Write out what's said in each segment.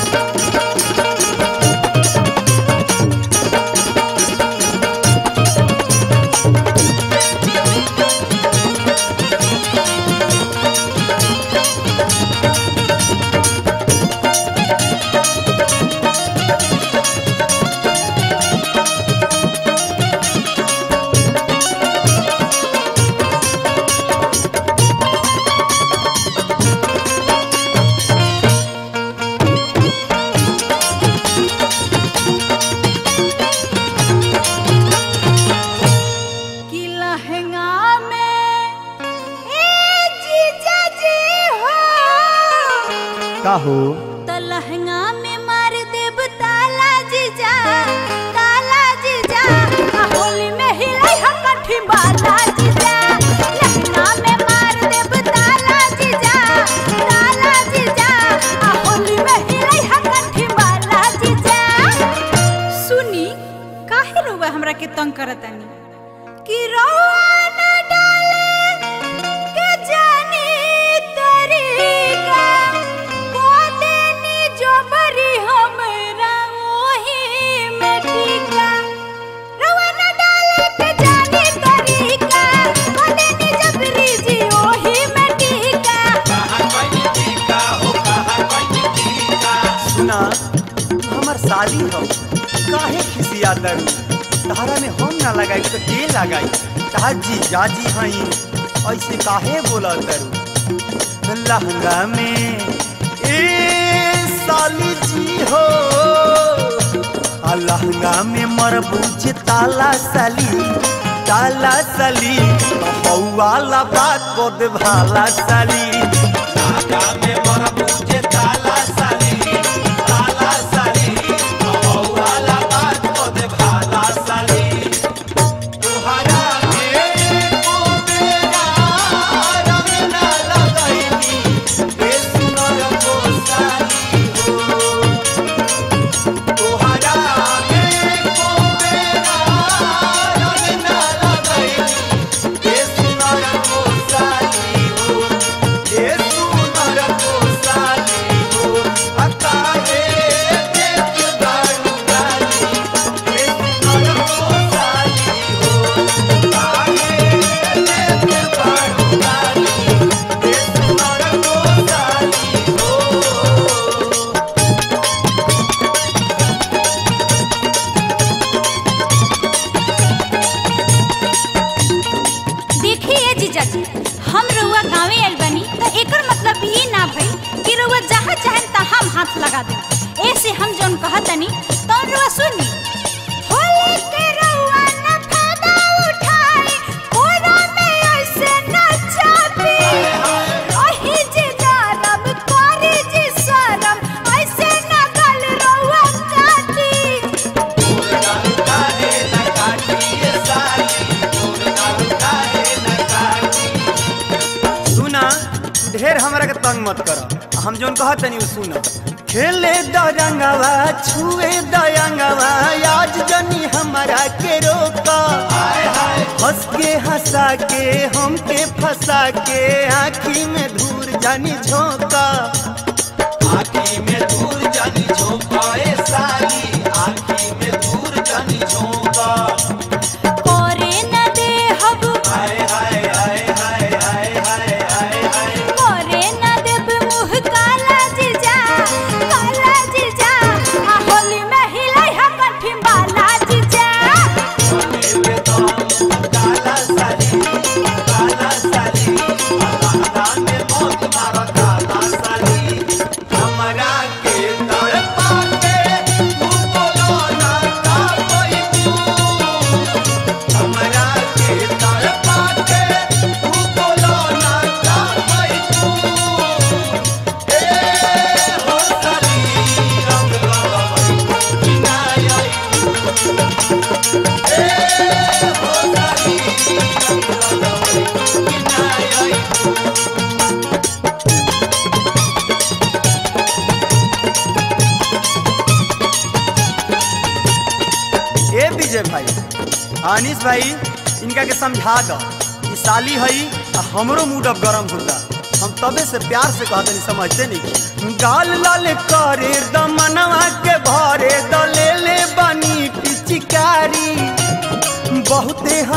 कि लहंगा में ए जीजा जी हो का हो तो लहंगा में मार देब ताला जीजा ताला जीजा आ होली में हिलाई ह कठी बाला जीजा लहंगा में मार देब ताला जीजा ताला जीजा आ होली में हिलाई ह कठी बाला जीजा सुनी काहे रोवा हमरा के तंग करतानी कि रोवा न डाले के जानी तरीका कोदेनी जो बरी हमरा ओही में टीका रोवा न डाले के जानी तरीका कोदेनी जबरी जी ओही में टीका सुना हमर शादी हो काहे खिसिया दरू तारा में हम ना लगाई तो के लगाई तार जी जाजी हई ऐसे काहे बोला दरू लहंगा में ए साली जी हो आ लहंगा में मरबूज ताला सली ताला सली हौवाला बात को दे भाला सली देखिए जीजा जी हम रउआ गांवे आइल बानी तो एकर मतलब ये ना भई कि रउआ जहाँ चाहें तहाँ हम हाथ लगा दे ऐसे हम जौन कहतनी तो रउआ सुनी होली के रउआ न फायदा उठाई कोरा में ऐसे न चापी ओही जी नरम करी जी शरम ऐसे न गल रउआ काटी सुना ढेर हमरा के तंग मत कर हम जोन कहत तनी सुना खेले दरंगवा छुए दयंगवा आज जनी हमरा के रोका हंस के हंसा के हमके फंसा के आँखी में धूर जानी झोंका आँखी में धूर जानी झोंका ए साली आँखी में धूर जानी झोंका करे न दे हब हाय हाय हाय हाय हाय हाय हाय हाय करे न देब मुँह काला जीजा काला जीजा आ होली में हिलाई हम कठी बाला जीजा काला साली काला साली काला में मौत मारा काला साली हमरा के तड़पा के तू बोलो ना का कोई तू हमरा के तड़पा के तू बोलो ना का कोई तू ए हो साली रंग लगावई किनाया ए विजय भाई अनिस भाई इनका के समझा दो ई साली हई आ हमरो मूड अब गरम होता हम तबे से प्यार से कहते नहीं समझते नहीं गाल लाल करे दमन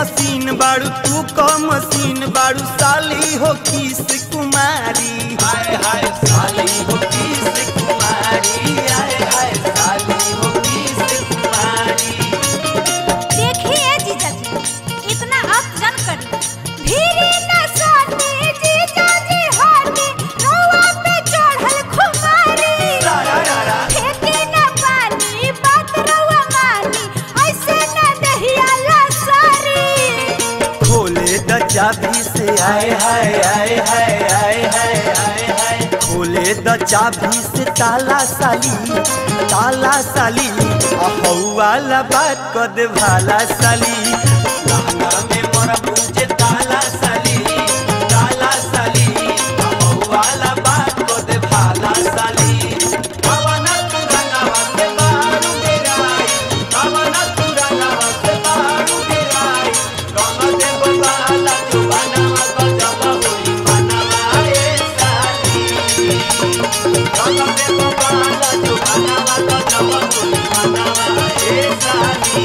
हसीन बाड़ू तू क मसीन बाड़ू साली हो किस कुमारी हाय हाय साली हो किस कुमारी हाय हाय साली हो किस कुमारी देखिए जीजा जी इतना आप जन करी भीरी न सोती जीजा जी होती रोआ पे चढ़ल खुमारी फेंके न पानी बात रोआ मानी ऐसे न दहिया लसारी खोले द चाबी से आए हाय आए हाय आए हाय आए हाय खोले द चाबी से ताला साली ताला साली अहू वाला बात क दे भाला साली लहंगा में मोर पूछे ताला साली ताला साली अहू वाला बात क दे भाला साली कवना तू रंगवा से बारू गिराई कवना तू रंगवा से बारू गिराई रंग दे बाला जुबाना गजब होई मनवा ए साली रंग दे बाला जुबाना गजब होई मनवा ए साली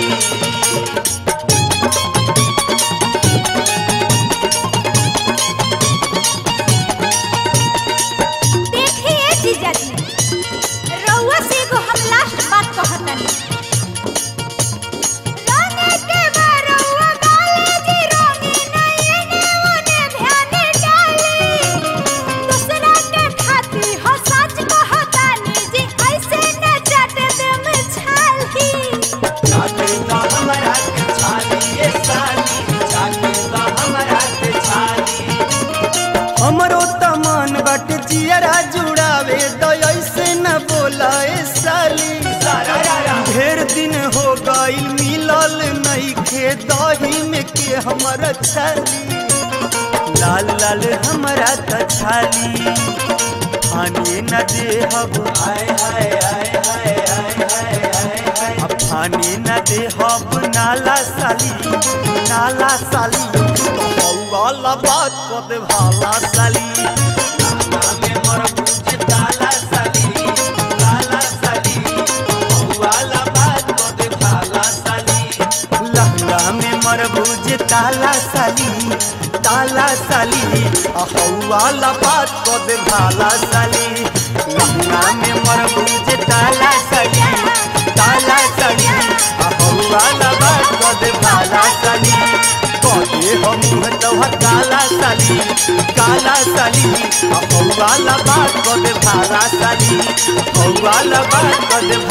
देखिए जीजा जी रउआ से एगो हम लास्ट बात कहतनी रंगे के बरउआ गाले जी रंगी नहीं ने ओने ध्यान डाली दूसरा के खाती हो सच कहतानी जी ऐसे न चाट दे में छाली चाटे दा हमरा के छाली ए साली चाटे दा हमरा के छाली हमरो त मन बट जियरा जुड़ावे त ऐसे न बोला ए साली ढेर दिन हो गइल मिलल नइखे दही में के हमर छाली लाल लाल हमरा त छाली खाने न देहब हाय हाय हाय हाय हाय हाय हाय हाय अब खाने न देहब नाला साली नाला साली तो वाला बात को दे भाला साली नाला में मोर पूछ ताला साली ताला साली वाला बात को दे भाला साली लहंगा में मरबूज ताला साली ताला साली अहौवाला बात को दे भाला साली लहंगा में मरबूज ताला साली ताला साली अहौवाला बात को दे भाला साली कहे हम तोहर काला साली काला साली अहौवाला बात को दे भाला साली अहौवाला बात को दे